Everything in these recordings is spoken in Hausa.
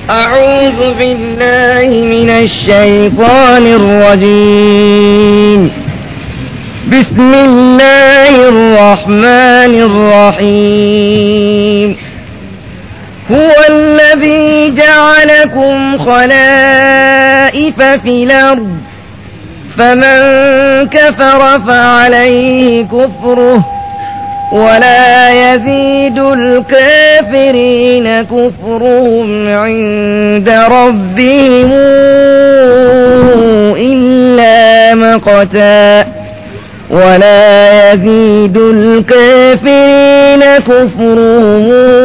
أعوذ بالله من الشيطان الرجيم بسم الله الرحمن الرحيم هو الذي جعلكم خلائف في الأرض فمن كفر فعليه كفره ولا يزيد الكافرين كفرهم عند ربهم إلا مقتا ولا يزيد الكافرين كفرهم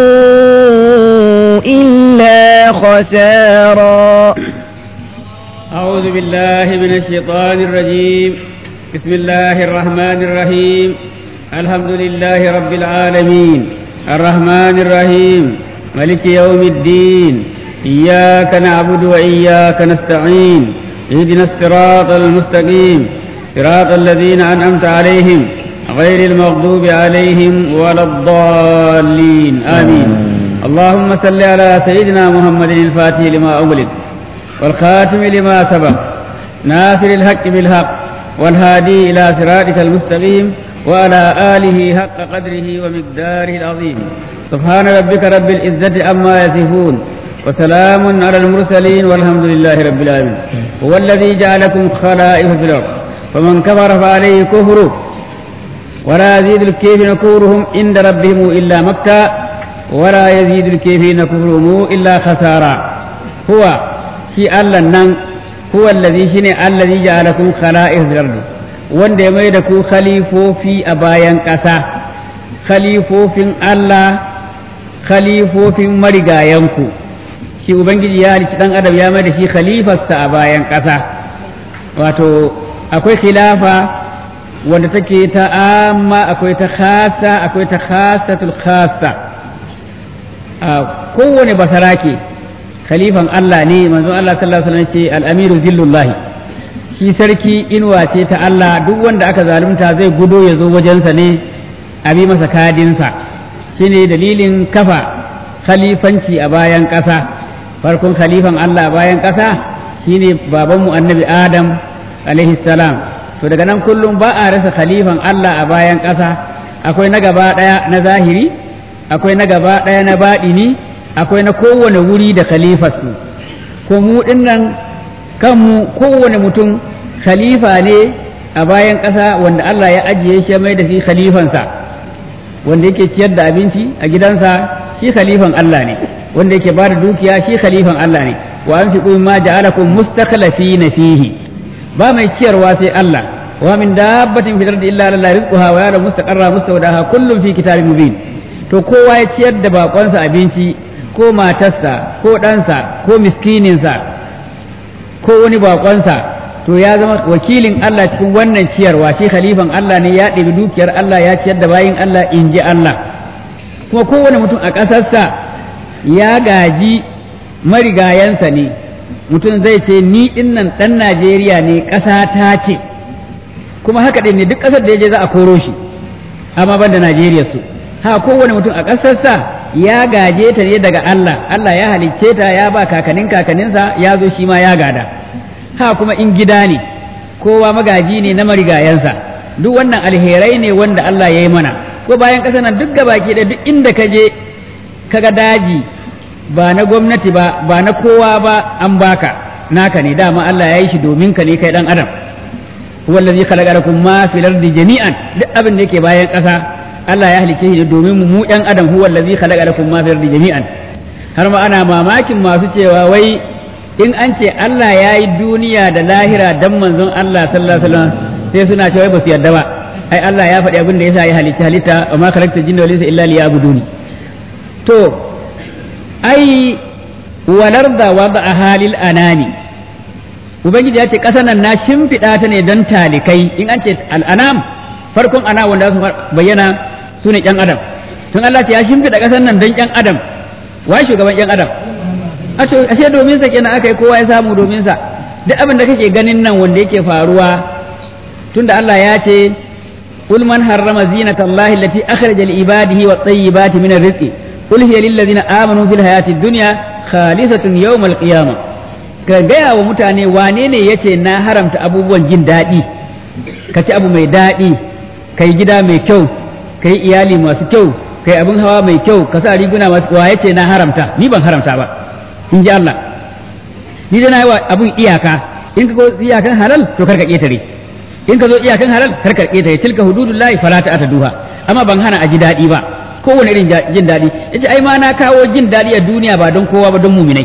إلا خسارا أعوذ بالله من الشيطان الرجيم بسم الله الرحمن الرحيم الحمد لله رب العالمين الرحمن الرحيم ملك يوم الدين إياك نعبد وإياك نستعين اهدنا الصراط المستقيم صراط الذين أنعمت عليهم غير المغضوب عليهم ولا الضالين آمين اللهم صل على سيدنا محمد الفاتح لما أغلق والخاتم لما سبق ناصر الحق بالحق والهادي إلى صراطك المستقيم وعلى آله حق قدره ومقداره العظيم سبحان ربك رب العزة عما يصفون وسلام على المرسلين والحمد لله رب العالمين هو الذي جعلكم خلائف في الأرض فمن كفر فعليه كفره ولا يزيد الكافرين كفرهم عند ربهم إلا مكة ولا يزيد الكافرين كفرهم إلا خسارا هو shi Allah nan huwa allazi shine allazi ja'alakum khala'if fil ardi wanda ya mai da ku khalifofi a bayan ƙasa khalifofin Allah khalifofin marigayanku shi ubangiji ya halicci dan adam ya mai da shi khalifarsa a bayan ƙasa wato akwai khilafa wanda take ta amma akwai ta khasa akwai ta khasatul khasa kowane basarake khalifan Allah ne manzon Allah sallallahu alaihi wasallam ce al-amiru zillullah shi sarki inuwa ce ta Allah duk wanda aka zalunta zai gudo ya zo wajensa ne a bi masa kadinsa shine dalilin kafa khalifanci a bayan ƙasa farkon khalifan Allah a bayan ƙasa shine babanmu annabi Adam alaihi salam to daga nan kullum ba a rasa khalifan Allah a bayan ƙasa akwai na gaba ɗaya na zahiri akwai na gaba ɗaya na baɗini akwai na kowane wuri da khalifarsu ko mu dinnan kanmu kowane mutum khalifa ne a bayan ƙasa wanda Allah ya ajiye shi mai da shi khalifansa wanda yake ciyar da abinci a gidansa shi khalifan Allah ne wanda yake ba da dukiya shi khalifan Allah ne wa an fi ma ja'alakum mustakhlifina fihi ba mai ciyarwa sai Allah wa min dabbatin fil ardi illa la rizquha wa ya'lamu mustaqarra mustawdaha kullun fi kitabin mubin to kowa ya ciyar da bakonsa abinci ko matarsa ko ɗansa ko miskininsa ko wani bakonsa to ya zama wakilin Allah cikin wannan ciyarwa shi khalifan Allah ne ya ɗebi dukiyar Allah ya ciyar da bayin Allah in ji Allah kuma kowane mutum a ƙasarsa ya gaji marigayansa ne mutum zai ce ni dinnan ɗan Najeriya ne ƙasa ta ce kuma haka ɗin ne duk ƙasar da ya je za a koro shi amma ban da Najeriya su ha kowane mutum a ƙasarsa ya gaje ta ne daga Allah Allah ya halicce ta ya ba kakanin kakaninsa ya zo shi ma ya gada ha kuma in gida ne kowa magaji ne na marigayansa duk wannan alherai ne wanda Allah ya yi mana ko bayan ƙasa nan duk gabaki da duk inda ka je kaga daji ba na gwamnati ba ba na kowa ba an baka naka ne dama Allah ya yi shi domin ka ne kai dan adam wallazi khalaqakum ma fil ardi jami'an duk abin da yake bayan ƙasa Allah ya halicce shi domin mu ɗan adam huwa allazi khalaqa lakum ma fil ardi jami'an har ma ana mamakin masu cewa wai in an ce Allah ya yi duniya da lahira dan manzon Allah sallallahu alaihi wasallam sai suna cewa ba su yarda ba ai Allah ya faɗi abin da yasa ya halitta halitta wa ma khalaqta jinna wal insa illa liya'buduni to ai walarda wada halil anani ubangiji ya ce ƙasar nan na shimfiɗa ta ne don talikai in an ce al'anam farkon ana wanda su bayyana su ne ƴan adam tun Allah ce ya shimfiɗa ƙasar nan don ƴan adam wai shugaban ƴan adam ashe domin sa kenan aka yi kowa ya samu domin sa duk abin da kake ganin nan wanda yake faruwa tunda Allah ya ce قل من حرم زينة الله التي أخرج لعباده والطيبات من الرزق قل هي للذين آمنوا في الحياة الدنيا khalisatun yawmal qiyamah ka gaya wa mutane wane ne yace na haramta abubuwan jin daɗi ka ci abu mai daɗi ka yi gida mai kyau ka yi iyali masu kyau ka yi abin hawa mai kyau ka sa riguna masu wa yace na haramta ni ban haramta ba in ji Allah ni da na yi wa abun iyaka in ka zo iyakan halal to karka ƙetare in ka zo iyakan halal karka ƙetare tilka hududullahi fala ta duha amma ban hana a ji daɗi ba kowane irin jin daɗi yace ai ma na kawo jin daɗi a duniya ba don kowa ba don muminai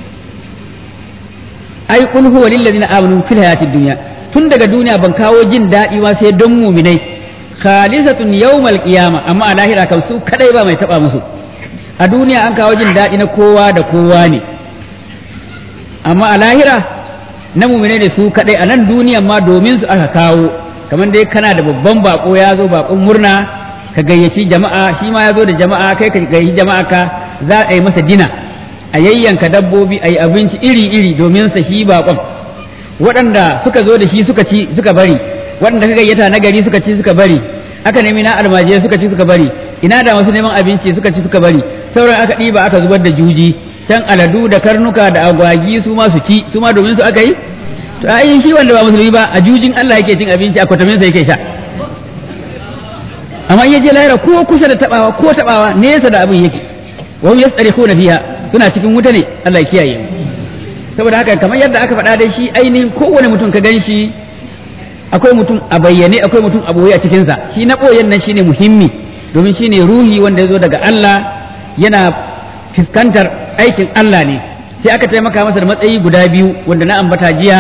ai qul huwa lil ladina amanu fil hayatid dunya tun daga duniya ban kawo jin daɗi ma sai don muminai khalisatun yawmal qiyama amma a lahira kan su kadai ba mai taba musu a duniya an kawo jin daɗi na kowa da kowa ne amma a lahira na muminai ne su kadai a nan duniyan ma domin su aka kawo kamar dai kana da babban bako ya zo bakon murna ka gayyaci jama'a shi ma ya zo da jama'a kai ka gayyaci jama'a ka za a yi masa dina a yayyanka dabbobi a yi abinci iri-iri domin sa shi bakon waɗanda suka zo da shi suka ci suka bari waɗanda ka gayyata na gari suka ci suka bari aka nemi na almajirai suka ci suka bari ina da masu neman abinci suka ci suka bari sauran aka ɗiba aka zubar da juji can aladu da karnuka da agwagi su ma su ci su ma domin su aka yi to ai shi wanda ba musulmi ba a jujin Allah yake cin abinci a kwatamin sa yake sha amma in je lahira ko kusa da tabawa ko tabawa nesa da abin yake wa hum yastarihuna fiha suna cikin wuta ne Allah ya kiyaye saboda haka kamar yadda aka faɗa dai shi ainihin kowane mutum ka gan shi akwai mutum a bayyane akwai mutum a boye a cikinsa shi na boyen nan shine muhimmi domin shine ruhi wanda ya zo daga Allah yana fuskantar aikin Allah ne sai aka taimaka masa da matsayi guda biyu wanda na ambata jiya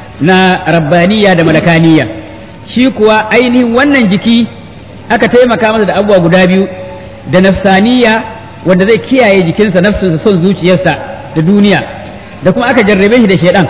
na rabbaniya da malakaniya shi kuwa ainihin wannan jiki aka taimaka masa da abubuwa guda biyu da nafsaniya wanda zai kiyaye jikinsa nafsinsa son zuciyarsa da duniya da kuma aka jarrabe shi da shaidan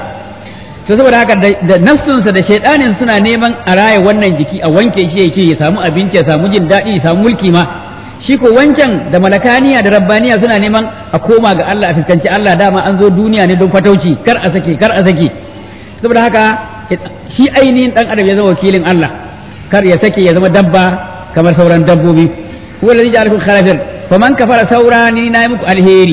to saboda haka da nafsinsa da shaidanin suna neman a raya wannan jiki a wanke shi yake ya samu abinci ya samu jin daɗi ya samu mulki ma shi ko wancan da malakaniya da rabbaniya suna neman a koma ga Allah a fuskanci Allah dama an zo duniya ne don fatauci kar a sake kar a sake saboda haka shi ainihin dan adam ya zama wakilin Allah kar ya sake ya zama dabba kamar sauran dabbobi huwa alladhi ja'alakum khalafir faman kafara saura ni na yi muku alheri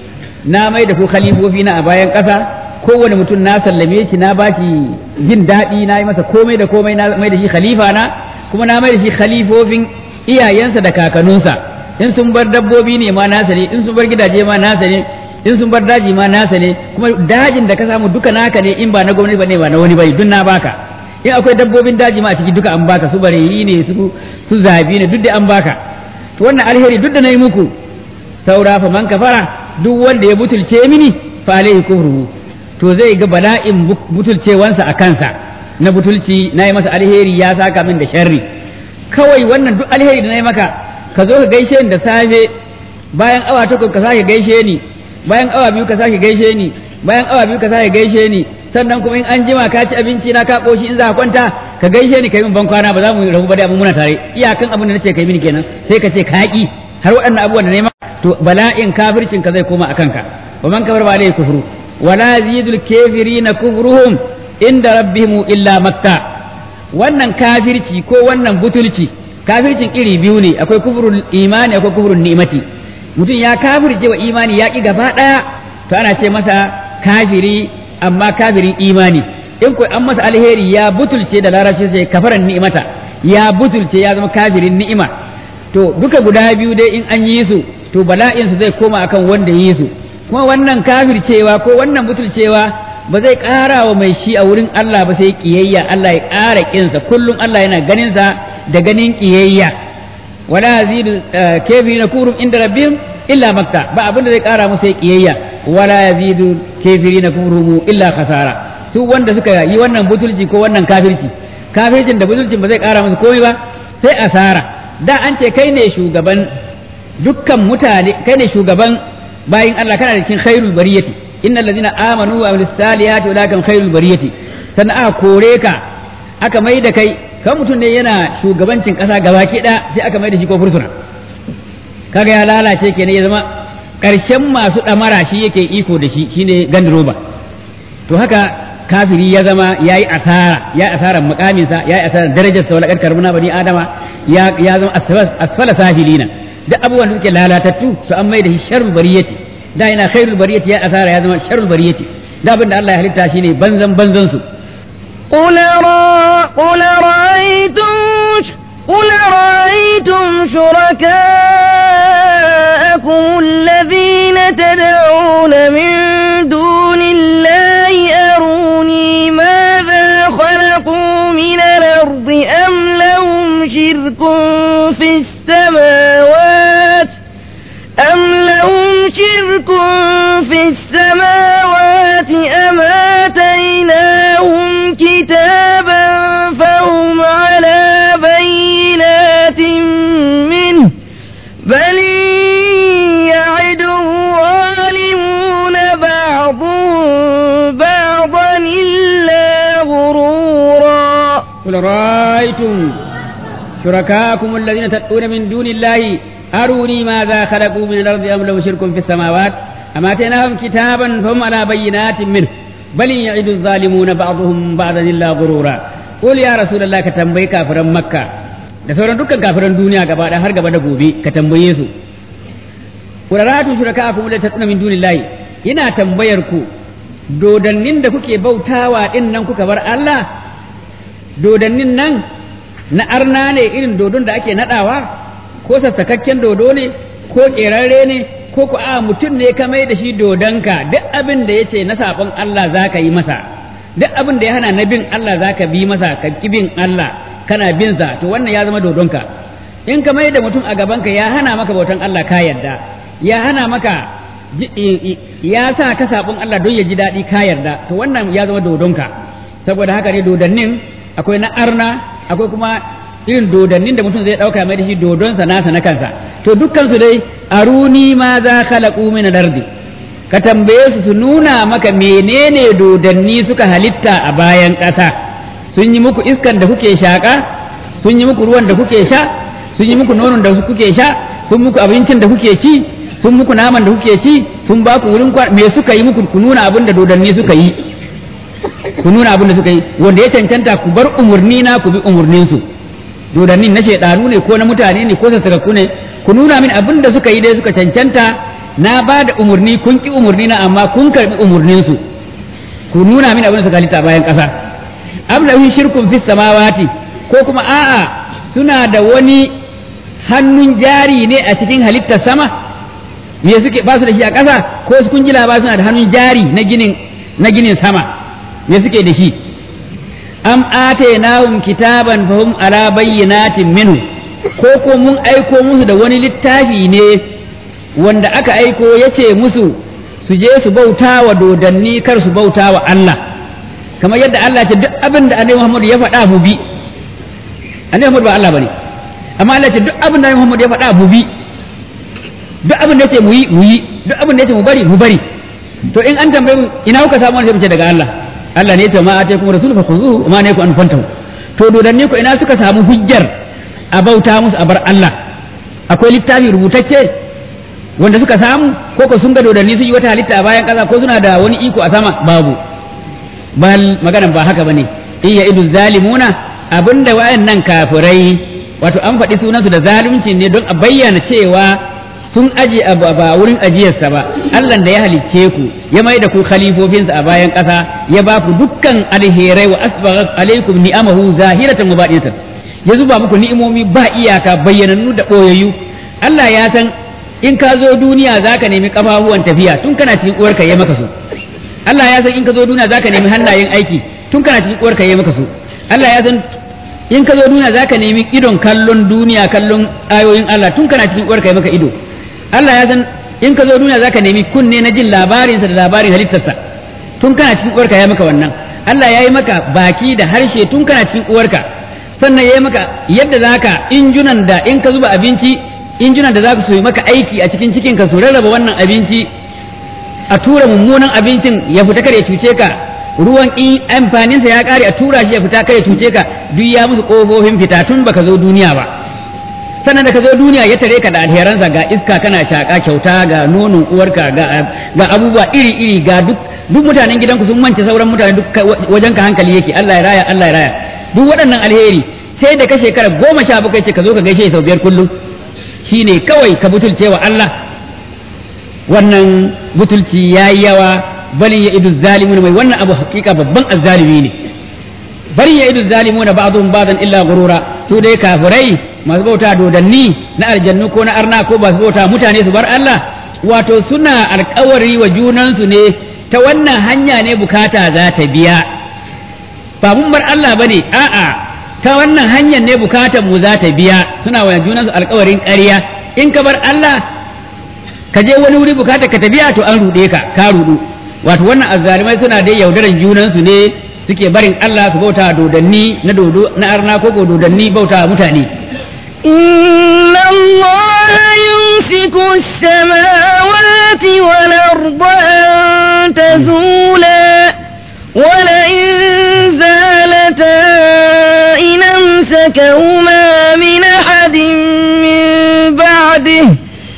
na mai da ku khalifofi na a bayan ƙasa kowane mutum na sallame shi na bashi jin daɗi na yi masa komai da komai na mai da shi khalifa na kuma na mai da shi khalifofin iyayensa da kakanninsa in sun bar dabbobi ne ma nasa ne in sun bar gidaje ma nasa ne in sun bar daji ma nasa ne kuma dajin da ka samu duka naka ne in ba na gwamnati ba ne ba na wani bane duk na baka in akwai dabbobin daji ma a ciki duka an baka su bareyi ne su su zabi ne duk da an baka to wannan alheri duk da na yi muku saura fa man kafara duk wanda ya butulce mini fa alaihi kufruhu to zai ga bala'in butulcewansa a kansa na butulci na yi masa alheri ya saka min da sharri kawai wannan duk alheri da na yi maka ka zo ka gaishe ni da safe bayan awa takwas ka sake gaishe ni bayan awa biyu ka sake gaishe ni bayan awa biyu ka sake gaishe ni sannan kuma in an jima ka ci abinci na ka koshi in za ka kwanta ka gaishe ni kai min ban kwana ba za mu rabu ba da muna tare iyakan abin da nace kai mini kenan sai ka ce ka ki har waɗannan abubuwan da nema to bala'in kafircin ka zai koma akan ka wa man kafar ba alai kufru wala zidul kafirina kufruhum inda rabbihim illa makka wannan kafirci ko wannan butulci kafircin iri biyu ne akwai kufrul imani akwai kufrul ni'mati mutum ya kafirce wa imani ya ki gaba daya to ana ce masa kafiri amma kafirin imani in ko an masa alheri ya butulce da larabci sai kafaran ni'imata ya butulce ya zama kafirin ni'ima to duka guda biyu dai in an yi su to bala'in su zai koma akan wanda yi su kuma wannan kafircewa ko wannan butulcewa ba zai ƙara wa mai shi a wurin Allah ba sai kiyayya Allah ya ƙara kinsa kullum Allah yana ganin sa da ganin kiyayya wala yazidu kafirin kurum inda rabbihim illa makka ba abin da zai ƙara musu sai kiyayya wala yazidu kafirin kurum illa khasara su wanda suka yi wannan butulci ko wannan kafirci kafircin da butulcin ba zai ƙara musu komai ba sai asara da an ce kai ne shugaban dukkan mutane kai ne shugaban bayin Allah kana da cikin khairul bariyati innal ladina amanu wa amilus salihati ulakan khairul bariyati sannan aka kore ka aka mai da kai kan mutum ne yana shugabancin kasa gabaki da sai aka mai da shi ko fursuna kaga ya lalace kenan ya zama karshen masu damara shi yake iko da shi shine gandiroba to haka kafiri ya zama ya yi asara ya asarar mukaminsa ya yi asarar darajarsa wala karkar muna bani adama ya ya zama asfala safilina duk abubuwan da suke lalatattu su an mai da shi sharru bariyati da yana khairul bariyati ya asara ya zama sharrul bariyati da abin da Allah ya halitta shine banzan banzan su قل را قل رأيتم قل رأيتم شركاءكم الذين تدعون من دون الله أروني ماذا خلقوا من الأرض أم لهم شرك في السماوات أم لهم شرك في السماوات أم آتيناهم كتابا فهم على بينات منه بل يعد الظالمون بعضهم بعضا إلا غرورا قل رأيتم شركاءكم الذين تدعون من دون الله أروني ماذا خلقوا من الأرض أم لهم شرك في السماوات أم آتيناهم كتابا فهم على بينات منه بل يعد الظالمون بعضهم بعضا إلا غرورا قل يا رسول الله كتنبي كافرا مكة da sauran dukkan kafiran duniya gaba da har gaba da gobe ka tambaye su quraratu shurakaakum la tatuna min dunillahi ina tambayar ku dodannin da kuke bautawa din nan kuka bar Allah dodannin nan na arna ne irin dodon da ake nadawa ko sassakakken dodo ne ko kerarre ne ko ku a mutum ne ka mai da shi dodonka duk abin da yace na sabon Allah zaka yi masa duk abin da ya hana na bin Allah zaka bi masa ka ki bin Allah kana bin sa to wannan ya zama dodonka in ka mai da mutum a gabanka ya hana maka bautan Allah ka yarda ya hana maka ya sa ka sabon Allah don ya ji daɗi ka yarda to wannan ya zama dodonka saboda haka ne dodannin akwai na arna akwai kuma irin dodannin da mutum zai ɗauka mai da shi dodonsa nasa na kansa to dukkansu dai aruni ma za khalaqu min al-ardi ka tambaye su su nuna maka menene dodanni suka halitta a bayan ƙasa sun yi muku iskan da kuke shaƙa sun yi muku ruwan da kuke sha sun yi muku nonon da kuke sha sun muku abincin da kuke ci sun muku naman da kuke ci sun ba ku wurin me suka yi muku ku nuna abin da dodanni suka yi ku nuna abin da suka yi wanda ya cancanta ku bar umurni na ku bi umurnin su dodannin na shaidanu ne ko na mutane ne ko sassakakku ne ku nuna min abin da suka yi dai suka cancanta na ba da umurni kun ki umurni na amma kun karbi umurnin su ku nuna min abin da suka halitta bayan ƙasa am lahum shirkun fis samawati ko kuma a'a suna da wani hannun jari ne a cikin halittar sama me suke ba su da shi a ƙasa ko su kun ji ba suna da hannun jari na ginin na ginin sama me suke da shi am atainahum kitaban fahum ala bayyinatin minhu ko ko mun aiko musu da wani littafi ne wanda aka aiko yace musu su je su bauta wa dodanni kar su bauta wa Allah kamar yadda Allah ce duk abin da Annabi Muhammad ya faɗa mu bi Annabi Muhammad ba Allah bane amma Allah ce duk abin da Annabi Muhammad ya faɗa mu bi duk abin da yace mu yi mu yi duk abin da yace mu bari mu bari to in an tambaye mu ina kuka samu wani sai mu ce daga Allah Allah ne ya ce ma ataykum rasul fa khuzuhu ma ne ku an fantahu to dodanni ku ina suka samu hujjar a bauta musu a bar Allah akwai littafi rubutacce wanda suka samu ko ko sun ga dodanni sun yi wata halitta a bayan ƙasa ko suna da wani iko a sama babu bal maganan ba haka bane in ya idu zalimuna abinda wayannan kafirai wato an faɗi sunansu da zalunci ne don a bayyana cewa sun aje abu ba wurin ajiyarsa ba Allah da ya halicce ku ya mai da ku khalifofinsa a bayan ƙasa ya ba ku dukkan alherai wa asbagha alaikum ni'amahu zahiratan wa batinatan ya zuba muku ni'imomi ba iyaka bayyanannu da boyayyu Allah ya san in ka zo duniya zaka nemi kafafuwan tafiya tun kana cikin uwarka ya maka su Allah ya san in ka zo duniya zaka nemi hannayen aiki tun kana cikin uwarka ya maka su Allah ya san in ka zo duniya zaka nemi idon kallon duniya kallon ayoyin Allah tun kana cikin uwarka ya maka ido Allah ya san in ka zo duniya zaka nemi kunne na jin labarinsa da labarin halittarsa tun kana cikin uwarka ya maka wannan Allah ya yi maka baki da harshe tun kana cikin uwarka sannan ya yi maka yadda zaka injunan da in ka zuba abinci injunan da za su yi maka aiki a cikin cikinka su rarraba wannan abinci a tura mummunan abincin ya fita kare cuce ka ruwan in amfaninsa ya kare a tura shi ya fita kare cuce ka duk ya musu kofofin fita tun baka zo duniya ba sannan da ka zo duniya ya tare ka da alheransa ga iska kana shaka kyauta ga nonon uwarka ga ga abubuwa iri iri ga duk duk mutanen gidanku sun mance sauran mutane duk wajen ka hankali yake Allah ya raya Allah ya raya duk waɗannan alheri sai da ka shekara goma sha bakwai ce ka zo ka gaishe sau biyar kullum shine kawai ka butulce wa Allah wannan butulci yayi yawa bali ya idu zalimuna mai wannan abu hakika babban azzalimi ne bari ya idu zalimuna ba'dhum ba'dan illa gurura su dai kafirai masu bauta dodanni na aljannu ko na arna ko ba su bauta mutane su bar Allah wato suna alkawari wa junansu ne ta wannan hanya ne bukata za ta biya ba mun bar Allah bane a'a ta wannan hanyar ne bukatar mu za ta biya suna wa junansu alkawarin ƙarya in ka bar Allah ka je wani wuri bukatar ka ta biya to an ruɗe ka ka ruɗu wato wannan azzalimai suna dai yaudaran junansu ne suke barin Allah su bauta dodanni na dodo na arna ko dodanni bauta mutane إن الله يمسك السماوات والأرض أن تزولا ولئن زالتا إن أمسكهما من أحد من بعده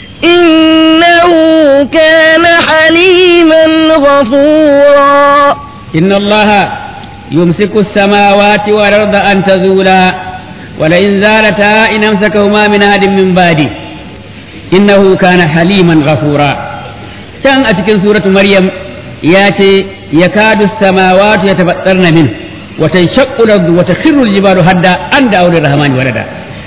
إنه كان حليما غفورا إن الله يمسك السماوات والأرض أن تزولا ولئن زالتا إن أمسكهما من أحد من بعده إنه كان حليما غفورا كان أتكن سورة مريم ياتي يكاد السماوات يتفطرن منه وتنشق الأرض وتخر الجبال هدا أن دعوا للرحمن ولدا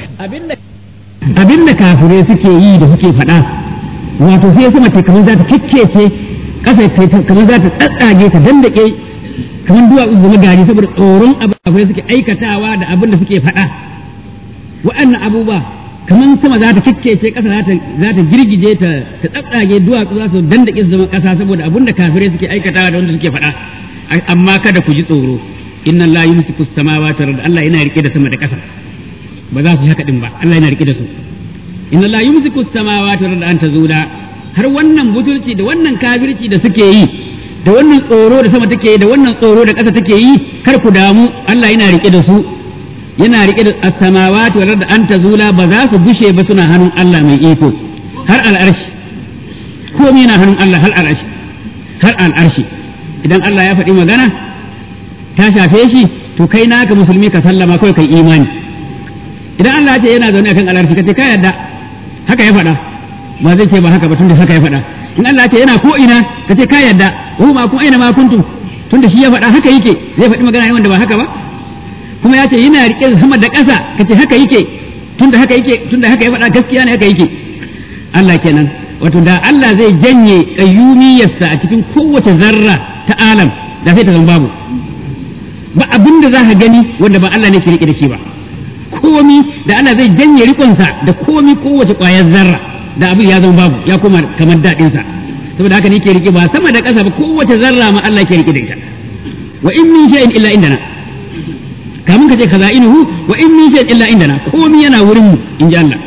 abin da kafirai suke yi da suke faɗa wato sai sama ce kamar za ta kikkece ƙasa ta kamar za ta tsatsage ta dandake kamar duwatsu zama gari saboda tsoron abin da kafirai suke aikatawa da abin da suke faɗa wa'annan abubuwa kamar sama za ta kikkece ƙasa za ta girgije ta ta tsatsage duwatsu za su dandake su zama ƙasa saboda abin da kafirai suke aikatawa da wanda suke faɗa amma kada ku ji tsoro inna la yumsiku samawati wal Allah yana rike da sama da ƙasa ba za su yi haka din ba Allah yana rike da su inna la yumsiku samawati wal an tazula har wannan butulci da wannan kafirci da suke yi da wannan tsoro da sama take yi da wannan tsoro da ƙasa take yi kar ku damu Allah yana rike da su yana rike da as-samawati wal an an tazula ba za su gushe ba suna hannun Allah mai iko har al'arshi komai yana hannun Allah har al'arshi har al'arshi idan Allah ya faɗi magana ta shafe shi to kai naka musulmi ka sallama kawai kai imani idan Allah ce yana zaune akan alarfi kace ka yadda haka ya faɗa ba zai ce ba haka ba tunda haka ya faɗa in Allah ce yana ko ina kace ka yadda hu ma ku aina ma kuntum tunda shi ya faɗa haka yake zai faɗi magana ne wanda ba haka ba kuma ya ce yana rike sama da ƙasa kace haka yake tunda haka yake tunda haka ya faɗa gaskiya ne haka yake Allah kenan wato da Allah zai janye kayyumiyarsa a cikin kowace zarra ta alam da sai ta zama babu ba abin da za ka gani wanda ba Allah ne ke rike da shi ba komi da Allah zai janye rikonsa da komi kowace ƙwayar zarra da abin ya zama babu ya koma kamar daɗinsa saboda haka ne ke rike ba sama da ƙasa ba kowace zarra ma Allah ke rike da ita wa in min shay'in illa indana kamun ka ce kaza'inuhu wa in min shay'in illa indana komi yana wurin mu in ji Allah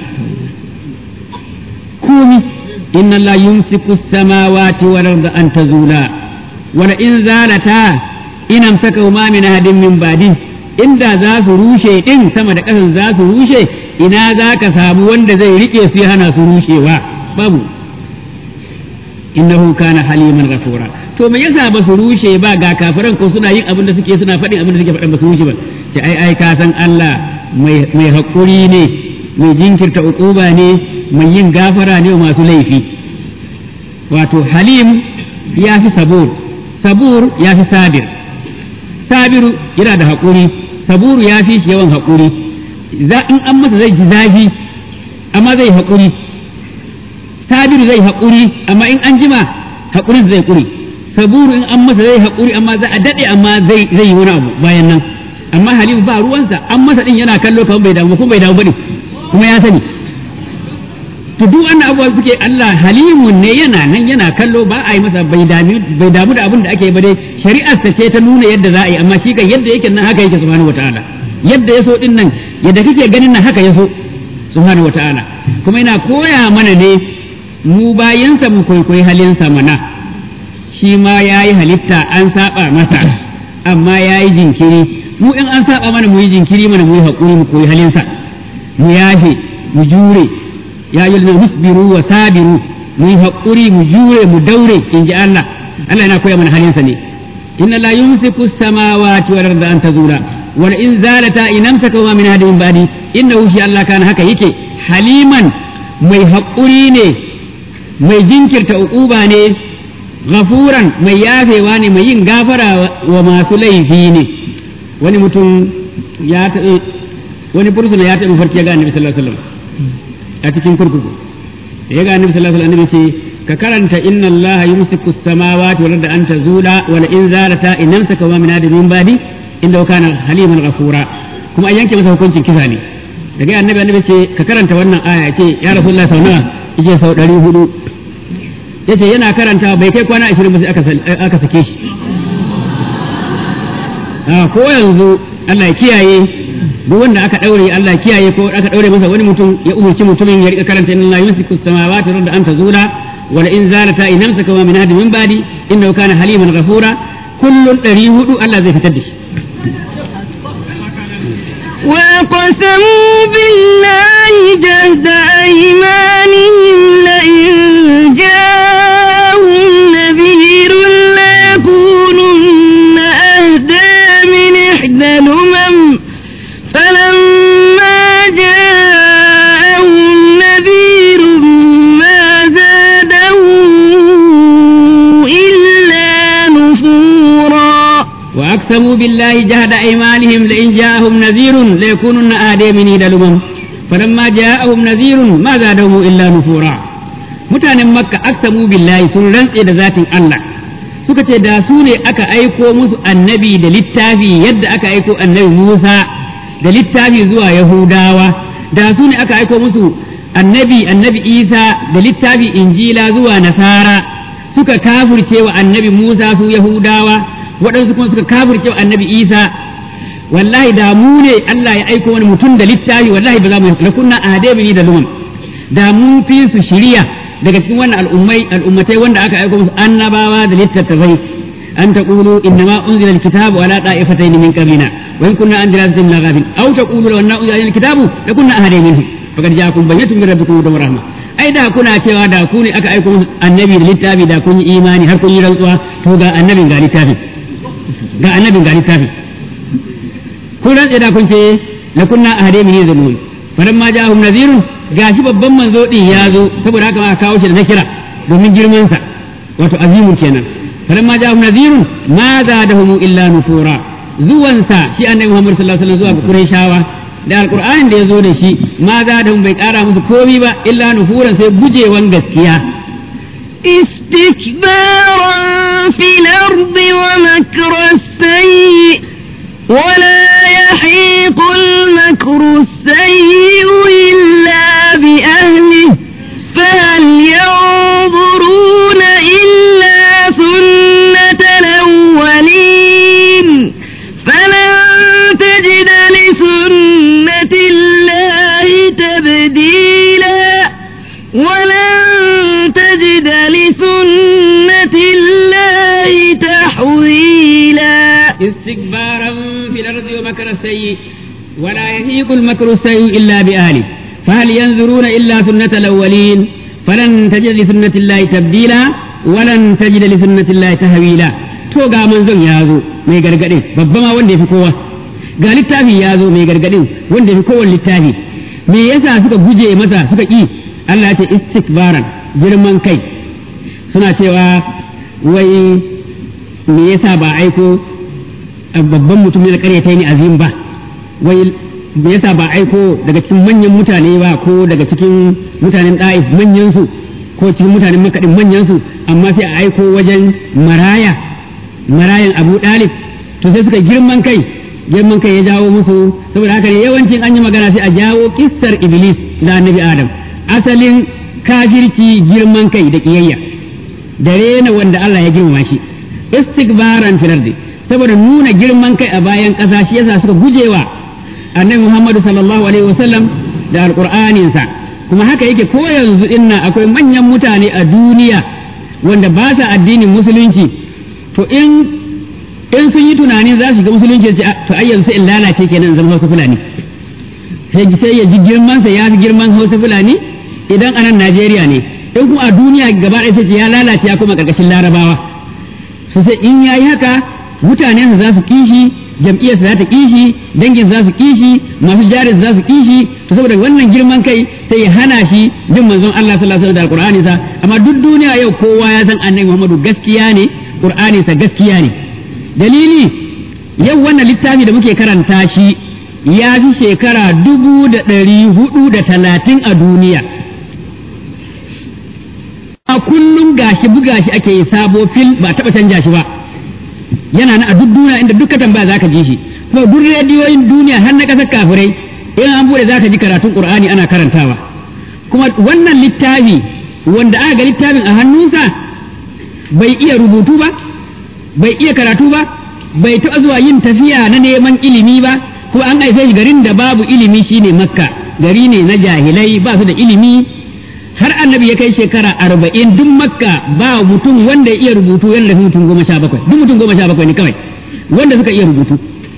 komi inna la yumsiku samawati wal arda an tazula wa la in zalata in amsakahuma min ahadin min ba'di inda za su rushe din sama da ƙasan za su rushe ina za ka samu wanda zai rike su ya hana su rushewa babu innahu kana haliman ghafura to me yasa ba su rushe ba ga kafiran ko suna yin abin da suke suna faɗin abin da suke faɗin ba su rushe ba ce ai ai ka san Allah mai mai hakuri ne mai jinkirta uquba ne mai yin gafara ne masu laifi wato halim ya fi sabur sabur ya fi sabir sabiru yana da haƙuri saburu ya fi shi yawan haƙuri za in an masa zai ji zafi amma zai haƙuri sabiru zai haƙuri amma in an jima haƙurin zai ƙuri saburu in an masa zai haƙuri amma za a daɗe amma zai zai yi wani abu bayan nan amma halimu ba ruwansa an masa ɗin yana kallo kamar bai damu kuma bai damu bane kuma ya sani to duk wannan abubuwa suke Allah halimun ne yana nan yana kallo ba a yi masa bai damu bai damu da abin da ake ba dai shari'ar ta ce ta nuna yadda za a yi amma shi kan yadda yake nan haka yake subhanahu wataala yadda ya so din nan yadda kake ganin nan haka ya so subhanahu wataala kuma yana koya mana ne mu bayansa mu kwaikwayi halinsa mana shi ma ya yi halitta an saba masa amma ya yi jinkiri mu in an saba mana mu yi jinkiri mana mu yi haƙuri mu koyi halinsa mu yafe mu jure ya yi musbiru wa sabiru mu yi haƙuri mu jure mu daure in ji Allah Allah yana koya mana halinsa ne inna la yumsiku samawati wal arda an tazula wal in zalata in amsaka ma min hadin badi innahu shi Allah kana haka yake haliman mai haƙuri ne mai jinkirta uquba ne ghafuran mai yafewa ne mai yin gafara wa masu laifi ne wani mutum ya taɓe wani fursuna ya taɓe farki ya ga annabi sallallahu alaihi wasallam a cikin kurkuku da ya ga annabi sallallahu alaihi wasallam annabi ce ka karanta inna Allah yumsiku as-samawati wal arda an tazula wa la in zalata in amsaka wa min adamin badi inda kana haliman ghafura kuma an yanke masa hukuncin kisa ne daga annabi annabi ce ka karanta wannan aya ce ya rasulullah sau nawa yace sau 400 yace yana karanta bai kai kwana 20 ba sai aka aka sake shi a ko yanzu Allah ya kiyaye duk wanda aka daure Allah ya kiyaye ko aka daure masa wani mutum ya umurci mutumin ya rika karanta inna yumsiku as-samawati wal arda an tazula wa la in zalata in amsaka wa min hadi min badi innahu kana haliman ghafura kullun 400 Allah zai fitar da shi وقسموا بالله جهد أيمانهم لئن جاءهم نذير ليكونن أهدى من إحدى الأمم فلما جاءهم نذير ما زادهم إلا نفورا وأقسموا بالله جهد أيمانهم لئن جاءهم نذير ليكونن آدي من إيد الأمم فلما جاءهم نذير ما زادهم إلا نفورا mutanen makka aksamu billahi sun rantse da zatin Allah suka ce da su ne aka aiko musu annabi da littafi yadda aka aiko annabi Musa da littafi zuwa Yahudawa da su ne aka aiko musu annabi annabi Isa da littafi Injila zuwa Nasara suka kafirce wa annabi Musa su Yahudawa waɗansu kuma suka kafirce wa annabi Isa wallahi da mu ne Allah ya aiko wani mutum da littafi wallahi ba za mu la kunna ahadabini da lumam da mun fi su shiriya daga cikin wannan al'ummai al'ummatai wanda aka aiko musu annabawa da littattafai an taqulu innama unzila alkitabu ala ta'ifatayn min qablina wa in kunna an dirasatin la ghafil aw taqulu law anna unzila alkitabu la kunna ahadai minhum faqad ja'akum bayyinatun min rabbikum wa rahmah ai da kuna cewa da ku ne aka aiko musu annabi da littafi da kun yi imani har kun yi rantsuwa to ga annabin ga littafin ga annabin ga littafin kun rantse da kun ce la kunna ahade min yazmun faran ma ja'ahum nadhirun gashi babban manzo din ya zo saboda haka aka kawo shi da nakira domin girman sa wato azimun kenan faran ma ja'ahum nadhirun ma zadahum illa nufura zuwan sa shi annabi Muhammad sallallahu alaihi wasallam zuwa ga Qurayshawa da alqur'anin da ya zo da shi ma zadahum bai kara musu komai ba illa nufuran sai gujewan gaskiya استكبارا في الأرض ومكر السيء ولا يحيق المكر السيء إلا بأهله فهل ينظرون إلا سنة الأولين فلن تجد لسنة الله تبديلا ولن تجد لسنة الله تحويلا استكبارا في الأرض ومكر السيء ولا يهيق المكر السيء إلا بأهله فهل ينظرون إلا سنة الأولين فلن تجد لسنة الله تبديلا ولن تجد لسنة الله تهويلا to ga manzon ya zo mai gargadin babba ma wanda ya fi kowa ga littafi ya zo mai gargadin wanda ya fi kowane littafi me yasa suka guje masa suka ƙi Allah ya ce istikbaran girman kai suna cewa wai me yasa ba aiko babban mutum ne da karyata ni azim ba wai me yasa ba aiko daga cikin manyan mutane ba ko daga cikin mutanen da'if manyan su ko cikin mutanen makaɗin manyan su amma sai a aiko wajen maraya marayan abu ɗalib to sai suka girman kai girman kai ya jawo musu saboda haka ne yawancin an yi magana sai a jawo kissar iblis da annabi adam asalin kafirci girman kai da kiyayya da rena wanda Allah ya girmama shi istikbaran fil ardi saboda nuna girman kai a bayan ƙasa shi yasa suka gujewa annabi Muhammadu sallallahu alaihi wasallam da alqur'aninsa kuma haka yake ko yanzu dinnan akwai manyan mutane a duniya wanda ba sa addinin musulunci to in in sun yi tunanin za su shiga musulunci to ai yanzu in lalace kenan zama hausa fulani sai sai ya ji girman sa ya fi girman hausa fulani idan a nan Najeriya ne in kuma a duniya gaba ɗaya sai ya lalace ya kuma ƙarƙashin larabawa so sai in yayi haka mutanensa za su kishi jam'iyyarsa za ta kishi dangin za su kishi masu jarin za su kishi to saboda wannan girman kai sai ya hana shi bin manzon Allah sallallahu alaihi wasallam da alqur'ani sa amma duk duniya yau kowa ya san annabi Muhammadu gaskiya ne qur'ani sa gaskiya ne dalili yau wannan littafi da muke karanta shi ya fi shekara dubu da ɗari hudu da talatin a duniya a kullum gashi buga shi ake yi sabo fil ba taɓa canja shi ba yana na a duk duniya inda duka tambaya zaka ji shi kuma duk rediyoyin duniya har na ƙasar kafirai in an bude zaka ji karatun qur'ani ana karantawa kuma wannan littafi wanda aka ga littafin a hannunsa bai iya rubutu ba bai iya karatu ba bai taɓa zuwa yin tafiya na neman ilimi ba ko an haife shi garin da babu ilimi shine makka gari ne na jahilai ba su da ilimi har annabi ya kai shekara arba'in duk makka ba mutum wanda ya iya rubutu yana da mutum goma sha bakwai duk mutum goma sha bakwai ne kawai wanda suka iya rubutu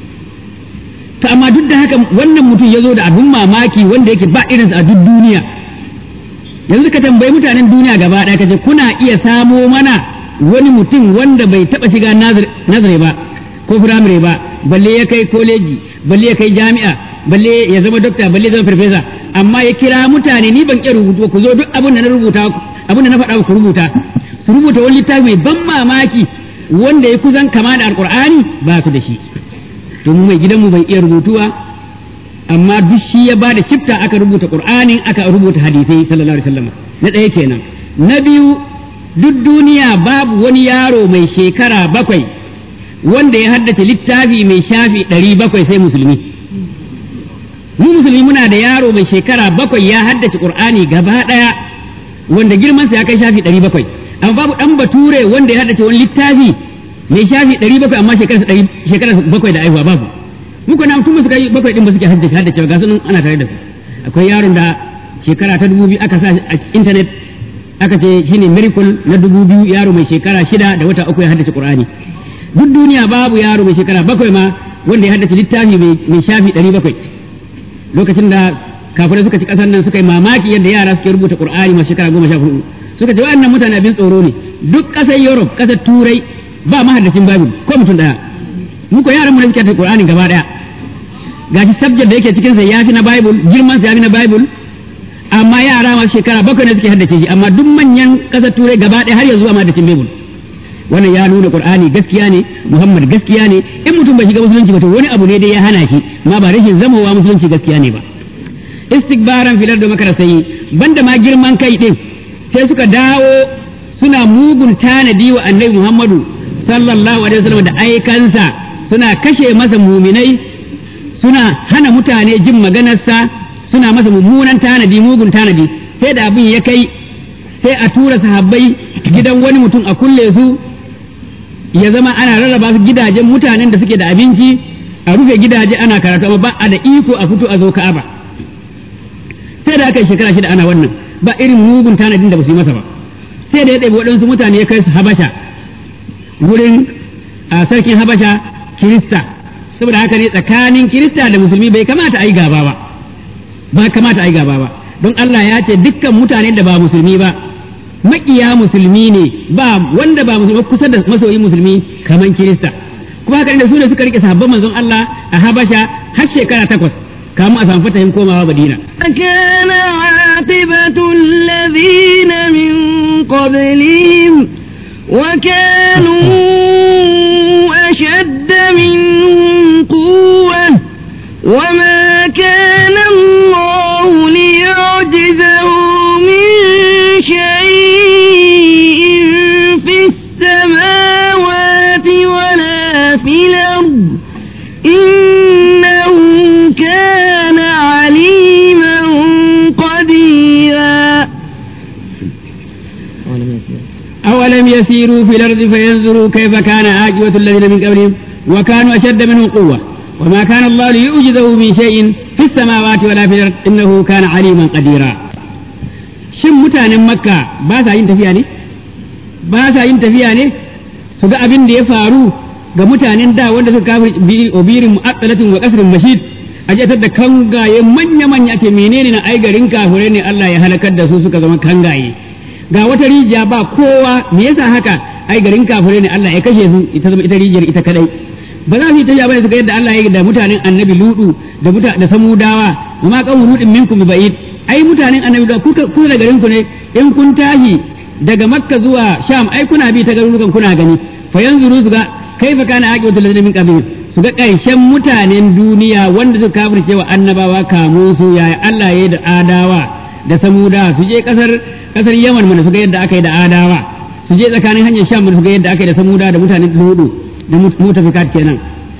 to amma duk da haka wannan mutum ya zo da abin mamaki wanda yake ba irinsa a duk duniya yanzu ka tambayi mutanen duniya gaba ɗaya kace kuna iya samo mana wani mutum wanda bai taɓa shiga nazare ba ko firamare ba balle ya kai koleji balle ya kai jami'a balle ya zama dokta balle ya zama farfesa amma ya kira mutane ni ban iya rubutu ku zo duk abin da na rubuta abin da na faɗa ku rubuta su rubuta wani littafi mai ban mamaki wanda ya kusan kama da alkur'ani ba su da shi to mu mai gidanmu bai iya rubutuwa amma duk shi ya ba da shifta aka rubuta qur'anin aka rubuta hadisai sallallahu alaihi wasallam na ɗaya kenan na biyu duk duniya babu wani yaro mai shekara bakwai wanda ya haddace littafi mai shafi ɗari bakwai sai musulmi mu musulmi muna da yaro mai shekara bakwai ya haddace qur'ani gaba ɗaya wanda girmansa ya kai shafi ɗari bakwai amma babu ɗan bature wanda ya haddace wani littafi mai shafi ɗari bakwai amma shekara bakwai da aihuwa babu muku na mutum suka yi bakwai ɗin ba suke haddace haddace ga sunan ana tare da su akwai yaron da shekara ta dubu biyu aka sa a intanet aka ce shine miracle na dubu biyu yaro mai shekara shida da wata uku ya haddace qur'ani duk duniya babu yaro mai shekara bakwai ma wanda ya haddace littafi mai shafi ɗari bakwai lokacin da kafirai suka ci ƙasar nan suka yi mamaki yadda yara suke rubuta qur'ani masu shekara goma sha hudu suka ce wa'annan mutane abin tsoro ne duk ƙasar europe ƙasar turai ba mahaddacin babu ko mutum ɗaya mu ko yaran mu ne suke haddace qur'ani gaba ɗaya gashi subject da yake cikin sa yafi na bible girman sa yafi na bible amma yara masu shekara bakwai ne suke haddace shi amma duk manyan ƙasar turai gaba ɗaya har yanzu a mahaddacin bible wannan ya nuna qur'ani gaskiya ne muhammad gaskiya ne in mutum bai shiga musulunci ba to wani abu ne dai ya hana shi ma ba rashin zamowa musulunci gaskiya ne ba istikbaran filar da makara sai banda ma girman kai din sai suka dawo suna mugun tanadi wa annabi muhammadu sallallahu alaihi wasallam da aikansa suna kashe masa muminai suna hana mutane jin maganarsa suna masa mummunan tanadi mugun tanadi sai da abin ya kai sai a tura sahabbai gidan wani mutum a kulle su ya zama ana rarraba su gidajen mutanen da suke da abinci a rufe gidaje ana karatu amma ba a da iko a fito a zo ka'aba sai da aka yi shekara shida ana wannan ba irin mugun tanadin da ba su yi masa ba sai da ya ɗabi waɗansu mutane ya kai su habasha wurin a sarkin habasha kirista saboda haka ne tsakanin kirista da musulmi bai kamata a yi gaba ba ba kamata a yi gaba ba don Allah ya ce dukkan mutanen da ba musulmi ba maƙiya musulmi ne ba wanda ba musulmi kusa da masoyin musulmi kaman kirista kuma haka da su ne suka rike sahabban manzon Allah a Habasha har shekara takwas kamun a samu fatahin komawa Madina كان عاقبة الذين من قبلهم وكانوا أشد منهم قوة وما كان الله ليعجزه من شيء في السماوات ولا في الأرض إنه كان عليما قديرا أولم يسيروا في الأرض فينظروا كيف كان عاقبة الذين من قبلهم وكانوا أشد منهم قوة وما كان الله ليعجزه من شيء في السماوات ولا في الأرض إنه كان عليما قديرا shin mutanen makka ba sa yin tafiya ne ba sa yin tafiya ne su ga abin da ya faru ga mutanen da wanda suka kafir obirin mu'attalatin wa kasrin mashid a jatar da kangaye manya manya ake menene na ai garin kafirai ne Allah ya halakar da su suka zama kangaye ga wata rijiya ba kowa me yasa haka ai garin kafirai ne Allah ya kashe su ita zama ita rijiyar ita kadai ba za su yi tafiya bane su ga yadda Allah ya yi da mutanen annabi ludu da muta da samudawa wa ma qawmu ludin minkum bi ba'id ai mutanen annabi da kuka kusa da garin ku ne in kun tashi daga makka zuwa sham ai kuna bi ta garurukan kuna gani fa yanzuru su ga kaifa kana aqibatu ladina min qablihim su ga ƙarshen mutanen duniya wanda suka kafirce wa annabawa kamun su yaya Allah ya yi da adawa da samuda su je kasar kasar yaman mana su ga yadda aka yi da adawa su je tsakanin hanyar sham mana su ga yadda aka yi da samuda da mutanen ludu da mutafikat kenan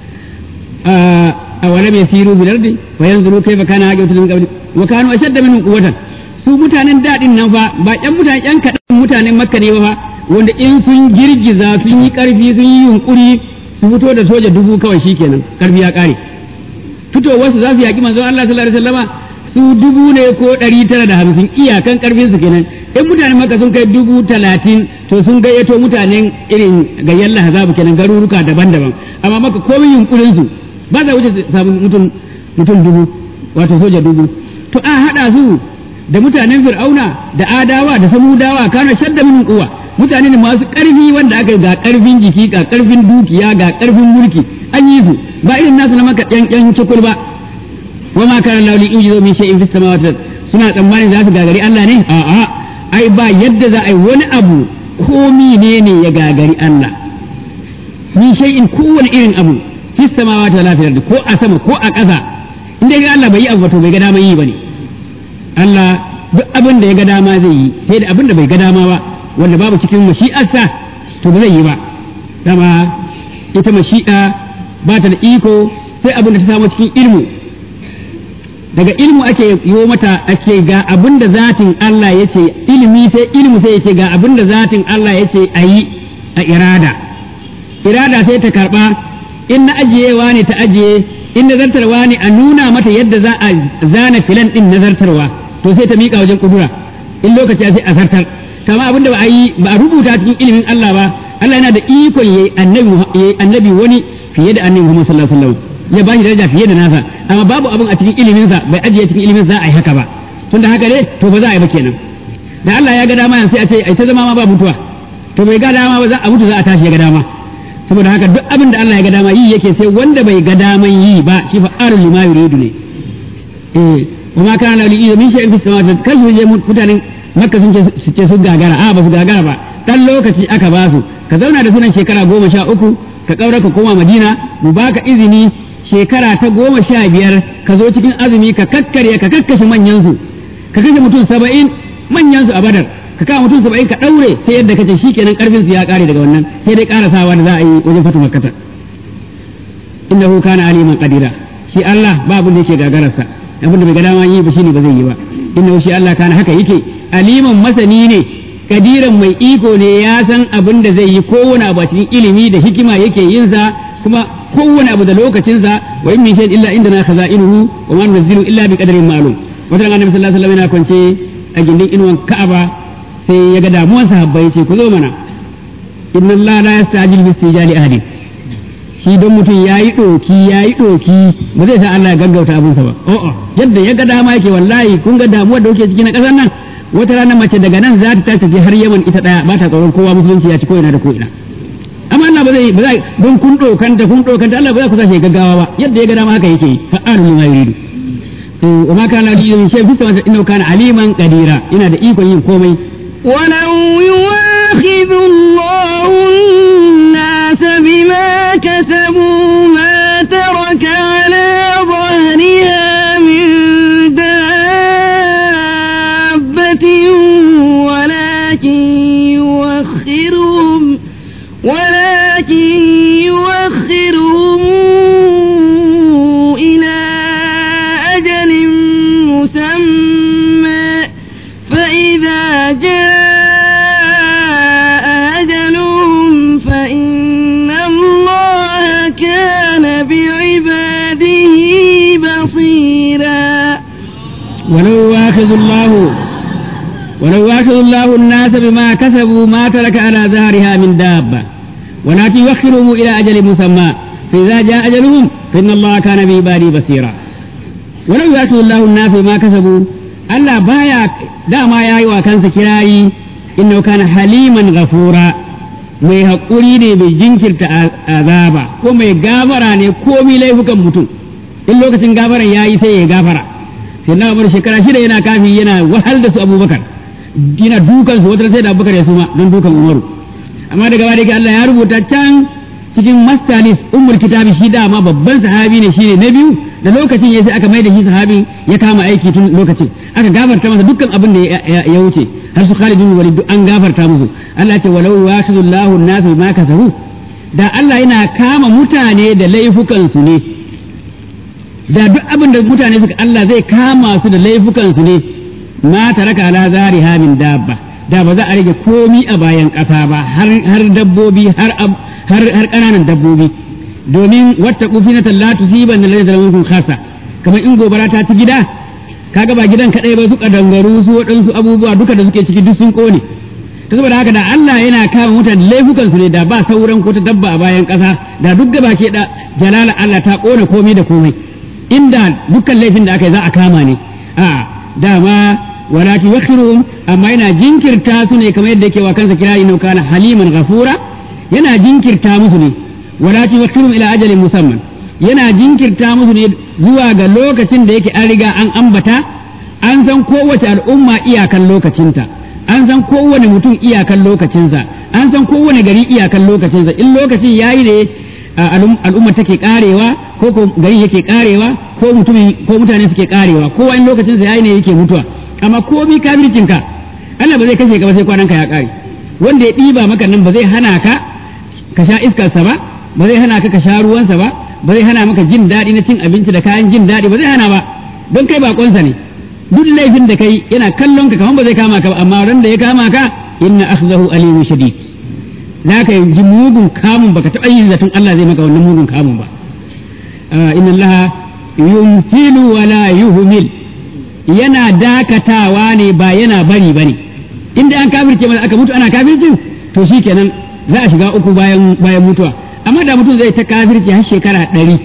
a wala mai siru bil ardi wa yanzuru kaifa kana aqibatu min qabli wa kanu ashadda minhum quwwatan su mutanen dadin nan fa ba ƴan mutanen ƴan kaɗan mutanen makka ne ba fa wanda in sun girgiza sun yi ƙarfi sun yi yunkuri su fito da soja dubu kawai shikenan ƙarfi ya ƙare fitowar su za su yaƙi manzon Allah sallallahu alaihi wasallama su dubu ne ko ɗari tara da hamsin iyakan ƙarfin su kenan in mutanen makka sun kai dubu talatin to sun gayyato mutanen irin gayyar lahazabu kenan garuruka daban-daban amma maka komai yunkurin su ba za wuce samu mutum mutum dubu wato soja dubu to a haɗa su da mutanen fir'auna da adawa da samudawa kana shadda min kuwa mutane ne masu ƙarfi wanda aka ga ƙarfin jiki ga ƙarfin dukiya ga ƙarfin mulki an yi su ba irin nasu na maka ƴan ƴan cikul ba wa ma kana lahu li yujizu min shay'in fis samawati suna tsammanin za su gagari Allah ne a'a ai ba yadda za a yi wani abu ko ne ya gagari Allah min shay'in kowane irin abu fis samawati wala fil ardi ko a sama ko a ƙasa in dai Allah bai yi abu to bai ga dama yi bane Allah duk abin da ya ga dama zai yi sai da abin da bai ga dama ba wanda babu cikin mashi'arsa to ba zai yi ba dama ita mashi'a ba ta da iko sai abin da ta samu cikin ilmu daga ilmu ake yi mata ake ga abin da zatin Allah ya ce ilimi sai ilmu sai ya ce ga abin da zatin Allah ya ce a yi a irada irada sai ta karba in na ajiyewa ne ta ajiye in nazartarwa ne a nuna mata yadda za a zana filan din nazartarwa to sai ta miƙa wajen kudura in lokaci sai a zartar kama abin da ba a yi ba a rubuta cikin ilimin Allah ba Allah yana da ikon yayi annabi yayi annabi wani fiye da annabi Muhammad sallallahu alaihi wasallam ya ba shi daraja fiye da nasa amma babu abin a cikin ilimin sa bai ajiye cikin ilimin za a yi haka ba tunda haka ne to ba za a yi ba kenan da Allah ya ga dama sai a ce ai ta zama ma ba mutuwa to bai ga dama ba za a mutu za a tashi ya ga dama saboda haka duk abin da Allah ya ga dama yi yake sai wanda bai ga daman yi ba shi fa'alul lima yuridu ne eh kuma kana li min shay'in fis samawati kal su je mutanen makka sun ce sun gagara a ba su gagara ba dan lokaci aka ba su ka zauna da sunan shekara goma sha uku ka kaura ka koma madina mu baka izini shekara ta goma sha biyar ka zo cikin azumi ka kakkarya ka kakkashe manyan su ka kashe mutum saba'in manyan su a badar ka kawo mutum saba'in ka daure sai yadda kace shikenan karfin su ya kare daga wannan sai dai karasawa da za a yi wajen fatu makkata innahu kana aliman qadira shi Allah babu da yake gagararsa abin da bai ga dama yi ba shine ba zai yi ba innahu shi Allah kana haka yake aliman masani ne kadiran mai iko ne ya san abin da zai yi kowane abu a cikin ilimi da hikima yake yin sa kuma kowane abu da lokacin sa wa in min shay'in illa indana khaza'inuhu wa ma nunzilu illa bi qadarin ma'lum wata annabi sallallahu alaihi wasallam yana kwance a gindin inuwan Ka'aba sai ya ga damuwan sahabbai ce ku zo mana inna Allah la yastajil bi istijali ahadin shi don mutum ya yi ɗoki ya yi ɗoki ba zai sa Allah ya gaggauta abinsa ba o'o yadda ya ga dama yake wallahi kun ga damuwar da kuke ciki na ƙasar nan wata rana mace daga nan za ta tashi har Yaman ita ɗaya ba ta tsoron kowa musulunci ya ci ko ina da ko ina amma Allah ba zai ba zai don kun ɗokanta kun ɗokanta Allah ba za ku sashi gaggawa ba yadda ya ga dama haka yake fa'alu lima yuridu wa ma kana li yin shay bisa wanda innahu kana aliman qadira ina da ikon yin komai ولو يواخذ الله الناس بما كسبوا ما ترك على ظهرها من دابة ولكن يوخرهم ولكن يوخرهم إلى أجل مسمى فإذا جاء أجلهم فإن الله كان بعباده بصيرا ولو واخذ الله ولو واخذ الله الناس بما كسبوا ما ترك على ظهرها من دابة ولكن يؤخرهم إلى أجل مسمى فإذا جاء أجلهم فإن الله كان بعباده بصيرا ولو يأخذ الله الناس بما كسبوا Allah baya dama ya yi wa kansa kirayi innahu kana haliman ghafura mai haƙuri ne mai jinkirta azaba ko mai gafara ne komi laifukan mutum in lokacin gafaran ya yi sai ya gafara sai na umar shekara shida yana kafi yana wahal da su abubakar yana dukan su wata sai da abubakar ya suma don dukan umaru amma daga baya Allah ya rubuta can cikin mastalis ummul kitabi shi dama babban sahabi ne shine na biyu da lokacin ya sai aka mai da shi sahabi ya kama aiki tun lokacin aka gafarta masa dukkan abin da ya wuce har su Khalid bin Walid an gafarta musu Allah ce walau yashudullahu an-nasu ma kasabu da Allah yana kama mutane da laifukan su ne da duk abin da mutane suka Allah zai kama su da laifukan su ne ma taraka ala zariha min dabba da ba za a rage komi a bayan ƙasa ba har dabbobi har har ƙananan dabbobi domin wata kufi na tallatu siban da lalata minkum khasa kamar in gobara ta ci gida kaga ba gidan kadai ba su kadangaru su waɗansu abubuwa duka da suke ciki duk sun kone ta saboda haka da Allah yana kama mutane laifukan su ne da ba sauran ko ta dabba a bayan ƙasa da duk gaba ke da jalala Allah ta kona komai da komai inda dukkan laifin da aka yi za a kama ne a dama wala tuwakhiruhum amma yana jinkirta su ne kamar yadda yake wa kansa kira inna kana haliman ghafura yana jinkirta musu ne wala tuwakhiruhum ila ajalin musamman yana jinkirta musu ne zuwa ga lokacin da yake an riga an ambata an san kowace al'umma iyakan lokacinta an san kowane mutum iyakan lokacinsa an san kowane gari iyakan lokacinsa in lokacin yayi ne al'umma take karewa ko ko gari yake karewa ko mutumi ko mutane suke karewa kowa in lokacinsa yayi ne yake mutuwa amma komi kafircinka Allah ba zai kashe ka ba sai kwananka ya kare wanda ya ɗiba maka nan ba zai hana ka ka sha iskarsa ba ba zai hana ka ka sha ruwansa ba ba zai hana maka jin daɗi na cin abinci da kayan jin daɗi ba zai hana ba don kai bakonsa ne duk laifin da kai yana kallon ka kamar ba zai kama ka ba amma ran da ya kama ka inna akhzahu alimun shadid za ka ji mugun kamun baka taɓa yin zaton Allah zai maka wannan mugun kamun ba inna Allah yumhilu wala yuhmil yana dakatawa ne ba yana bari bane inda an kafirce mana aka mutu ana kafircin to shikenan za a shiga uku bayan bayan mutuwa amma da mutum zai ta kafirci har shekara ɗari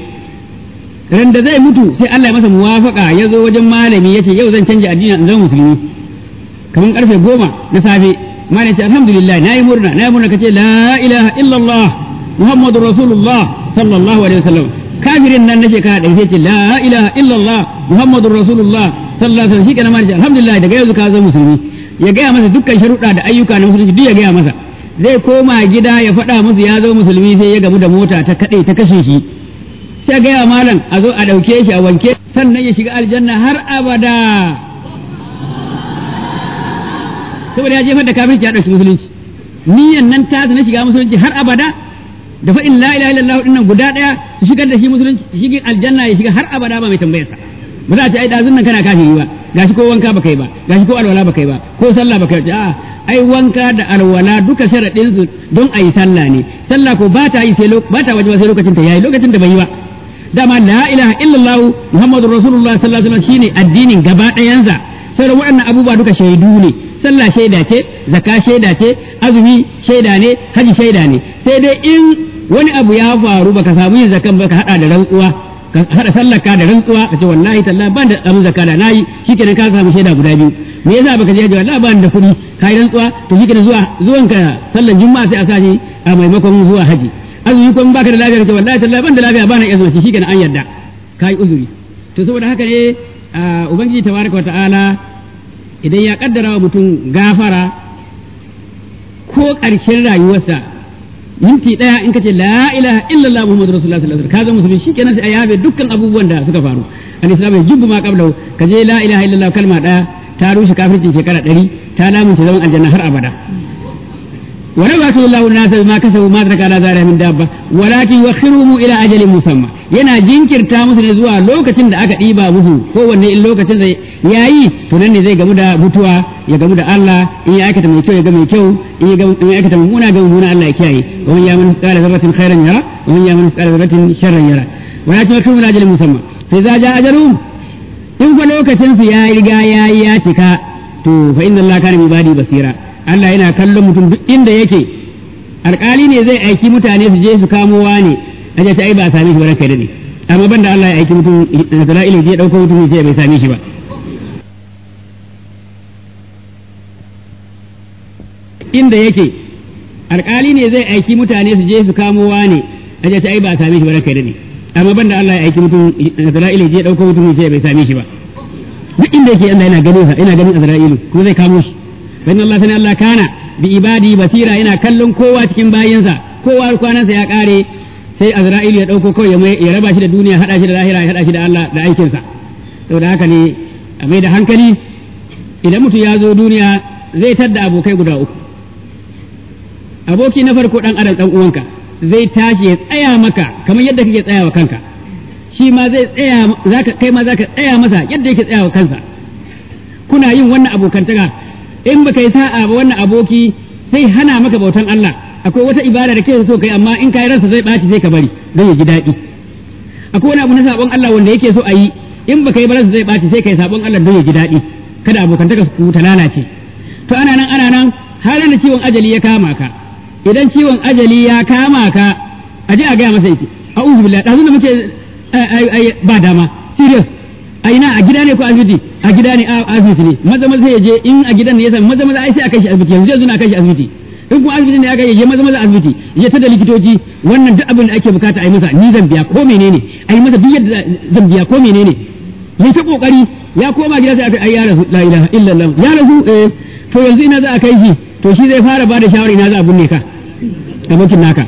ran da zai mutu sai Allah ya masa muwafaka ya zo wajen malami ya ce yau zan canja addini in zama musulmi kamar karfe goma na safe malam ce alhamdulillah na yi murna na yi murna kace la ilaha illallah muhammadu rasulullah sallallahu alaihi wasallam kafirin nan na shekara ɗari sai ce la ilaha illallah muhammadu rasulullah sallallahu alaihi wasallam shi kenan malam ce alhamdulillah daga yau ka zama musulmi ya gaya masa dukkan sharuɗa da ayyuka na musulunci duk ya gaya masa zai koma gida ya faɗa musu ya zo musulmi sai ya gamu da mota ta kaɗe ta kashe shi sai gaya malam a zo a ɗauke shi a wanke sannan ya shiga aljanna har abada saboda ya jefar da kafirci ya ɗauki musulunci niyan nan ta na shiga musulunci har abada da fa'in la ilaha illallah dinnan guda ɗaya su shigar da shi musulunci shi aljanna ya shiga har abada ba mai tambayarsa ba za a ce ai dazun nan kana kafiri ba gashi ko wanka baka yi ba gashi ko alwala baka yi ba ko sallah baka yi a'a ai wanka da alwala duka sharadin su don ayi sallah ne sallah ko ba ta yi sai ba ta wajiba sai lokacin ta yayi lokacin da bai yi ba dama la ilaha illallah muhammadur rasulullah sallallahu alaihi wasallam shine addinin gaba ɗayansa sauran waɗannan abubuwa duka shaidu ne sallah shaida ce zakka shaida ce azumi shaida ne haji shaida ne sai dai in wani abu ya faru baka samu yin zakan ba ka hada da rantsuwa ka hada sallar ka da rantsuwa ka ce wallahi talla ban da abin zakka da nayi shikenan ka samu shaida guda biyu me yasa baka je wallahi ban da kuɗi kai rantsuwa to shikenan zuwa zuwan ka sallar juma'a sai a sa shi a maimakon zuwa haji azumi kuma baka da lafiya ka ce wallahi talla ban da lafiya bana iya zuwa shikenan an yarda kai uzuri to saboda haka ne ubangiji tabaraka wa ta'ala idan ya kaddara wa mutum gafara ko ƙarshen rayuwarsa minti ɗaya in ka ce la ilaha illallah muhammadu rasulullah sallallahu alaihi wasallam ka zama musulmi shikenan sai a yabe dukkan abubuwan da suka faru al-islam ya jubbu ma qablahu ka je la ilaha illallah kalma ɗaya ta rushe kafircin shekara ɗari ta lamunce zaman aljanna har abada ولو يأتي الله الناس بما كسبوا ما ترك على ذلك من دابة ولكن يؤخرهم إلى أجل مسمى yana jinkirta musu ne zuwa lokacin da aka ɗiba musu kowanne in lokacin da ya yi to nan ne zai gamu da mutuwa ya gamu da Allah in ya aikata mai kyau ya ga mai kyau in ya aikata mummuna ga mummuna Allah ya kiyaye wa man ya'mal mithqala dharratin khairan yara wa man ya'mal mithqala dharratin sharran yara wa la tu'khiruna min ajalin musamma fa idza ja'a ajaluhum in fa lokacin su ya riga ya yi ya cika to fa inna Allah kana bi ibadi basira Allah yana kallon mutum duk inda yake alƙali ne zai aiki mutane su je su kamo wane a ta ai ba a same shi ba ranka dade amma banda Allah ya aiki mutum da dala'ilu je dauko mutum sai bai same shi ba inda yake alƙali ne zai aiki mutane su je su kamo wane a ce ai ba a same shi ba ranka da ne amma banda Allah ya aiki mutum Isra'ila je dauko mutum ya ce bai same shi ba duk inda yake Allah yana ganin sa yana ganin Isra'ilu kuma zai kamo shi dan Allah sani Allah kana bi ibadi basira yana kallon kowa cikin bayinsa kowa kwanansa ya kare sai Azra'ilu ya dauko kawai ya raba shi da duniya hada shi da lahira ya hada shi da Allah da aikinsa saboda haka ne a mai da hankali idan mutum ya zo duniya zai tadda abokai guda uku aboki na farko dan adam dan uwanka zai tashi ya tsaya maka kamar yadda kake tsaya wa kanka shi ma zai tsaya zaka kai ma zaka tsaya masa yadda yake tsaya wa kansa kuna yin wannan abokantaka in baka yi sa'a ba wannan aboki sai hana maka bautan Allah akwai wata ibada da ke so kai amma in kai ransa zai baci sai ka bari don ya ji daɗi akwai wani abu na sabon Allah wanda yake so a yi in baka yi ba ransa zai baci sai kai sabon Allah don ya ji daɗi kada abokantaka su ta lalace to ana nan ana nan har da ciwon ajali ya kama ka idan ciwon ajali ya kama ka a je a gaya masa yake a'udhu billahi da da muke ba dama serious a ina a gida ne ko asibiti a gida ne a asibiti ne maza maza ya je in a gidan ne ya san maza maza ai sai a kai shi asibiti yanzu yanzu na kai shi asibiti in kuma asibiti ne aka je maza maza asibiti ya ta da likitoci wannan duk abin da ake bukata a yi masa ni zan biya ko menene a yi masa duk yadda zan biya ko menene ya ta kokari ya koma gida sai aka ai ya rasu la ilaha illallah ya rasu eh to yanzu ina za a kai shi to shi zai fara bada shawara ina za a binne ka abokin naka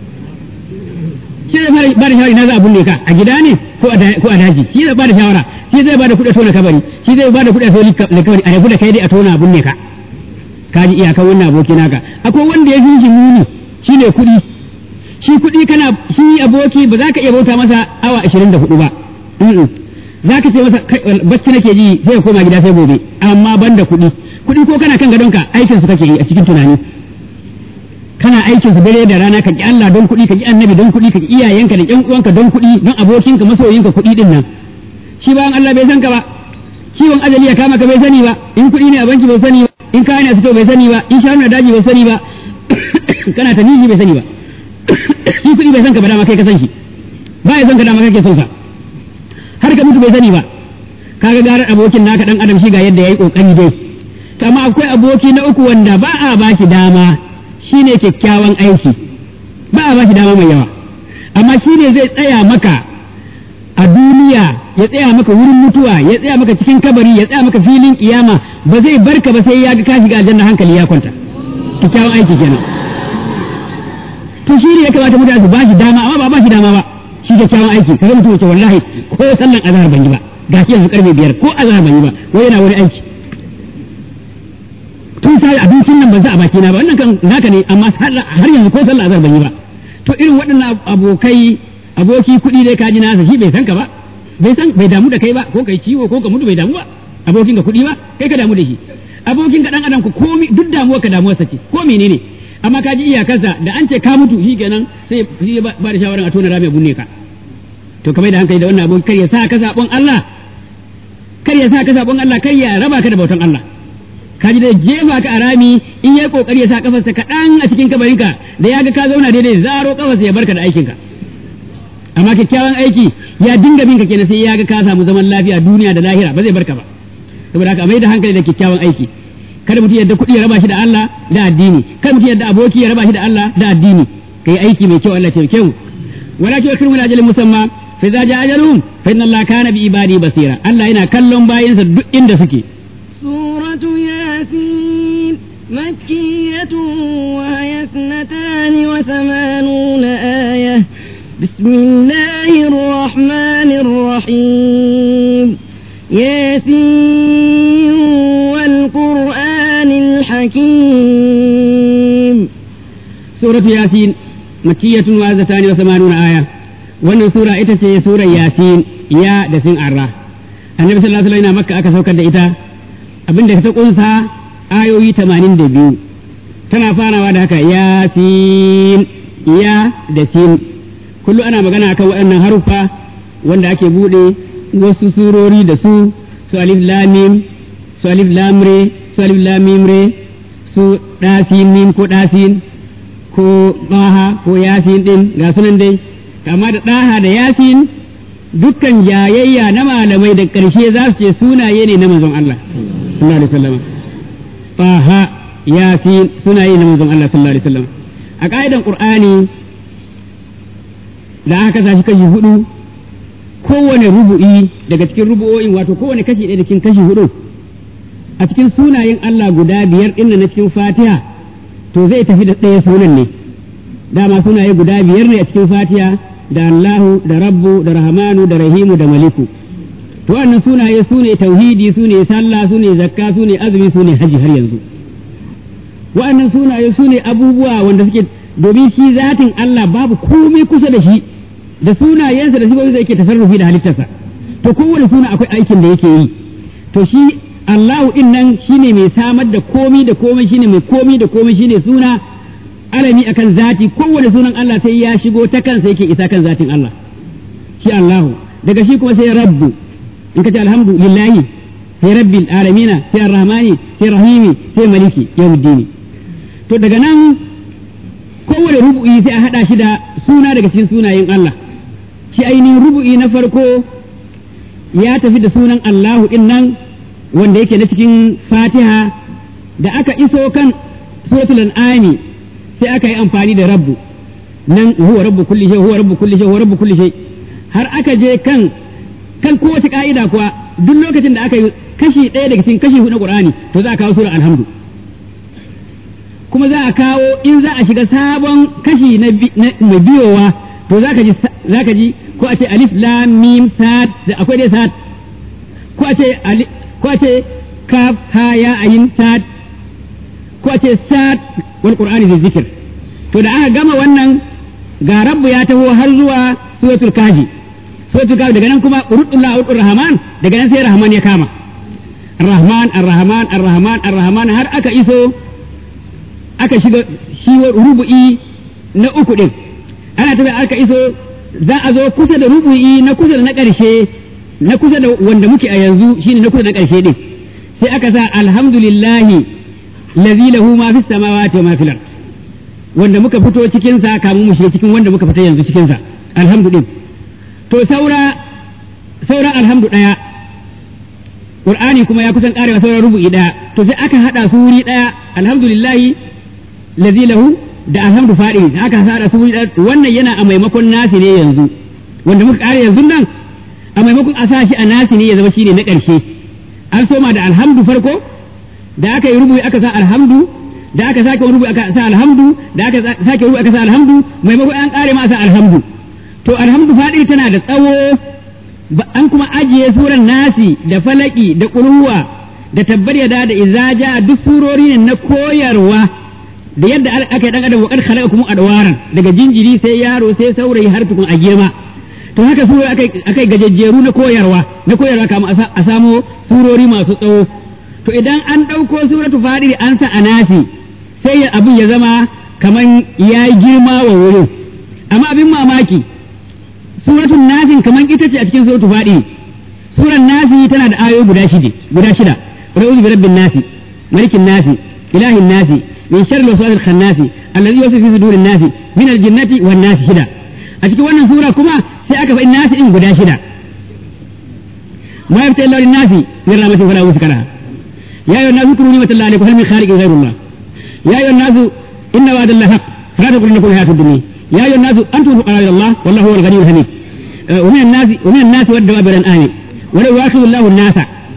shi zai fara bada shawara ina za a binne ka a gida ne ko a daji shi zai bada shawara shi zai bada kuɗi a tona kabari shi zai bada kuɗi a tona kabari a rabu da kai dai a tona a binne ka ka ji iyakan wannan aboki naka akwai wanda ya fi shi muni shi ne kuɗi shi kuɗi kana shi aboki ba za ka iya bauta masa awa ashirin da hudu ba za ka ce masa bacci nake ji sai ka koma gida sai gobe amma ban da kuɗi kuɗi ko kana kan gadonka aikinsu kake yi a cikin tunani kana aikin su dare da rana ka ki Allah don kuɗi ka ki annabi don kuɗi ka ki iyayenka da ƴan uwanka don kuɗi don abokinka masoyinka kuɗi din nan shi bayan Allah bai san ka ba ciwon ajali ya kama ka bai sani ba in kuɗi ne a banki bai sani ba in kayan a fito bai sani ba in shanu na daji bai sani ba kana ta nishi bai sani ba shi kuɗi bai san ka ba dama kai ka san shi ba ya san ka dama kake son sa har ka mutu bai sani ba kaga garar abokin naka dan adam shi ga yadda yayi kokari dai amma akwai aboki na uku wanda ba a ba shi dama shine kyakkyawan aiki ba a ba shi dama mai yawa amma shine zai tsaya maka a duniya ya tsaya maka wurin mutuwa ya tsaya maka cikin kabari ya tsaya maka filin kiyama ba zai barka ba sai ya ga ka shiga aljanna hankali ya kwanta kyakkyawan aiki kenan to shi ne ya kamata mutane su ba shi dama amma ba ba shi dama ba shi kyakkyawan aiki kaga mutum ce wallahi ko sallan azhar ban yi ba ga shi yanzu karfe biyar ko azhar ban yi ba wai yana wani aiki tun sai abincin nan ban sa a baki na ba wannan kan naka ne amma har yanzu ko sallan azhar ban yi ba to irin waɗannan abokai aboki kuɗi dai kaji nasa shi bai san ka ba bai san bai damu da kai ba ko kai ciwo ko ka mutu bai damu ba abokin ka kuɗi ba kai ka damu da shi abokin ka dan adam ku komi duk damuwar ka damuwar sa ce ko menene amma ka ji iyakarsa da an ce ka mutu shi kenan sai shi ba da shawaran a tona rami a bunne ka to kamar da hankali da wannan aboki kar ya sa ka sabon Allah kar ya sa ka sabon Allah kar ya raba ka da bautan Allah ka ji da jefa ka a rami in yayi kokari ya sa kafarsa kaɗan a cikin kabarinka da ya ga ka zauna daidai zaro kafarsa ya barka da aikinka amma kyakkyawan aiki ya dinga binka kenan sai ya ga ka samu zaman lafiya duniya da lahira ba zai barka ba saboda haka mai da hankali da kyakkyawan aiki kada mutum yadda kuɗi ya raba shi da Allah da addini kada mutum yadda aboki ya raba shi da Allah da addini kai aiki mai kyau Allah ya taimake mu wala ki wakil min ajalin musamma fa idza jaa ajaluhum fa inna Allah kana bi ibadi basira Allah yana kallon bayinsa duk inda suke سورة ياسين مكية وهي اثنتان وثمانون آية بسم الله الرحمن الرحيم ياسين والقرآن الحكيم سورة ياسين مكية وعزتان وثمانون آية wannan sura ita ce surar yasin ya da sin arra annabi sallallahu alaihi wasallam makka aka saukar da ita abinda ta kunsa ayoyi 82 tana farawa da haka yasin ya da sin kullu ana magana akan waɗannan haruffa wanda ake bude wasu surori da su su alif lam mim su alif lam re su alif lam mim re su dasin mim ko dasin ko baha ko yasin din ga sunan dai kama da ɗaha da yasin dukkan jayayya na malamai da ƙarshe za su ce sunaye ne na manzon Allah sallallahu alaihi wasallam ɗaha yasin sunaye na manzon Allah sallallahu alaihi wasallam a ƙa'idan ƙur'ani da aka sa shi kashi hudu kowane rubu'i daga cikin rubu'o'in wato kowane kashi ɗaya da cikin kashi hudu a cikin sunayen Allah guda biyar ɗin na cikin fatiha to zai tafi da ɗaya sunan ne dama sunaye guda biyar ne a cikin fatiha da Allahu da Rabbu da Rahmanu da Rahimu da Maliku to wannan sunaye su ne tauhidi su ne sallah su ne zakka su ne azumi su ne haji har yanzu wa'annan sunaye su ne abubuwa wanda suke domin shi zatin Allah babu komai kusa da shi da sunayensa da sifofin da yake tasarrufi da halittarsa to kowane suna akwai aikin da yake yi to shi Allahu din nan shine mai samar da komai da komai shine mai komai da komai shine suna alami akan zati kowane sunan Allah sai ya shigo ta kansa yake isa kan zatin Allah shi Allahu daga shi kuma sai Rabbu in ka ce alhamdulillahi sai Rabbil alamina sai Arrahmani sai Rahimi sai Maliki yawmiddini to daga nan kowane rubu'i sai a hada shi da suna daga cikin sunayen Allah shi ainihin rubu'i na farko ya tafi da sunan Allahu din nan wanda yake na cikin Fatiha da aka iso kan suratul an'ami sai aka yi amfani da rabbu nan huwa rabbu kulli shay huwa rabbu kulli shay huwa rabbu kulli shay har aka je kan kan kowace ka'ida kuwa duk lokacin da aka yi kashi ɗaya daga cikin kashi hudu na Qur'ani to za a kawo sura alhamdu kuma za a kawo in za a shiga sabon kashi na mai biyowa to za ka ji za ka ji ko a ce alif lam mim sad da akwai dai sad ko a ce ko a ce kaf ha ya ayin sad ko a ce sad wal qur'ani da zikir to da aka gama wannan ga rabbu ya taho har zuwa suratul kaji suratul kaji daga nan kuma urudullah urudur rahman daga nan sai rahman ya kama ar-rahman ar-rahman ar-rahman ar-rahman har aka iso aka shiga shi rubu'i na uku din ana tafi aka iso za a zo kusa da rubu'i na kusa da na ƙarshe na kusa da wanda muke a yanzu shine na kusa da na ƙarshe din sai aka sa alhamdulillahi lazi lahu ma fis samawati wa ma fil ard wanda muka fito cikin sa kamun mu shiga cikin wanda muka fita yanzu cikin sa alhamdulillah to saura saura alhamdu daya qur'ani kuma ya kusan karewa saura rubu'i daya to sai aka hada su wuri daya alhamdulillahi lazi lahu da alhamdu fadi aka hada su wuri daya wannan yana a maimakon nasi ne yanzu wanda muka kare yanzu nan a maimakon a sa shi a nasi ne ya zama shine na karshe an soma da alhamdu farko da aka yi rubu'i aka sa alhamdu da aka sake rubu aka sa alhamdu da aka sake rubu aka sa alhamdu maimakon an kare ma sa alhamdu to alhamdu fadi tana da tsawo an kuma ajiye suran nasi da falaki da qurwa da tabbar yada da izaja duk surori ne na koyarwa da yadda aka yi dan adam wa kad khalaqakum adwaran daga jinjiri sai yaro sai saurayi har tukun a girma to haka sura akai akai gajejjeru na koyarwa na koyarwa kama a samo surori masu tsawo to idan an ɗauko suratu fadiri an sa a nasi sai abin ya zama kaman ya yi girma wa wurin amma abin mamaki suratun nasin kaman ita ce a cikin suratu fadiri suran nasi tana da ayoyi guda shida guda shida ra'uzu bi rabbin nasi malikin nasi ilahin nasi min sharri waswasil khannasi allazi yuwaswisu fi sudurin nasi min aljinnati wan nasi shida a cikin wannan sura kuma sai aka faɗi nasi din guda shida ma yafta illa lin nasi min rahmatin fala yuskara يا أيها الناس اذكروا نعمة الله عليكم هل من خالق غير الله يا أيها الناس إن وعد الله حق فلا تغرنكم الحياة الدنيا يا أيها الناس أنتم الفقراء إلى الله والله هو الغني الحميد آه ومن الناس ومن الناس والدواب والأنعام ولو يؤاخذ الله الناس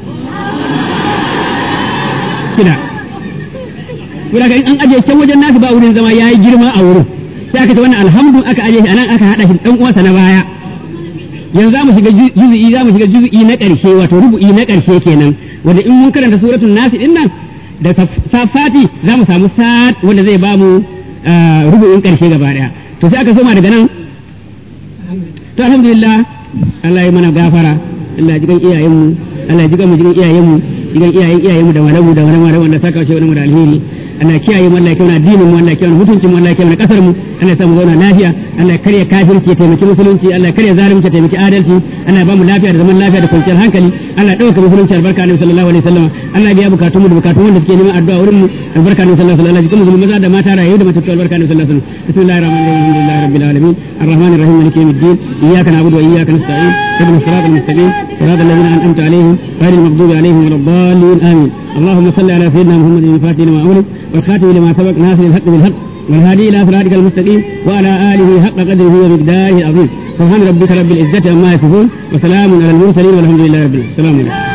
كده Kira in an ajiye can wajen nasu ba wurin zama ya yi girma a wurin sai aka ce wannan alhamdu aka ajiye shi anan aka haɗa shi ɗan uwansa na baya yanzu za mu shiga juzu'i za mu shiga juzu'i na ƙarshe wato rubu'i na ƙarshe kenan wanda in mun karanta suratul nasi din nan da safati za mu samu sa'ad wanda zai ba mu rubu'in ƙarshe gaba daya to sai aka soma daga nan to alhamdulillah Allah ya mana gafara Allah ya jigan iyayenmu Allah ya jigan mu jigan iyayenmu jigan iyayen iyayenmu da malamu da malamu wanda saka shi wani da alheri Allah ya kiyaye mu Allah ya kiyaye addinin mu Allah ya kiyaye mutuncin mu Allah ya kiyaye kasar mu Allah ya sa mu zauna lafiya Allah ya karya kafirci ya taimaki musulunci Allah ya karya zalunci ya taimaki adalci Allah ya ba mu lafiya da zaman lafiya da kwanciyar hankali Allah ya dauka musulunci albarka Annabi sallallahu alaihi wasallam Allah ya biya bukatun mu da bukatun wanda suke neman addu'a wurin mu albarka Annabi sallallahu alaihi wasallam Allah ya maza da mata rayu da matattu albarka Annabi sallallahu alaihi wasallam bismillahir rahmanir rahim alhamdulillahi rabbil alamin arrahmanir rahim maliki yawmiddin iyyaka na'budu wa iyyaka nasta'in اهدنا الصراط المستقيم صراط الذين انعمت عليهم غير المغضوب عليهم ولا الضالين امين اللهم صل على سيدنا محمد الفاتح لما اغلق والخاتم لما سبق ناصر الحق بالحق والهادي إلى صراطك المستقيم وعلى آله حق قدره ومقداره العظيم سبحان ربك رب العزة عما يصفون وسلام على المرسلين والحمد لله رب العالمين السلام عليكم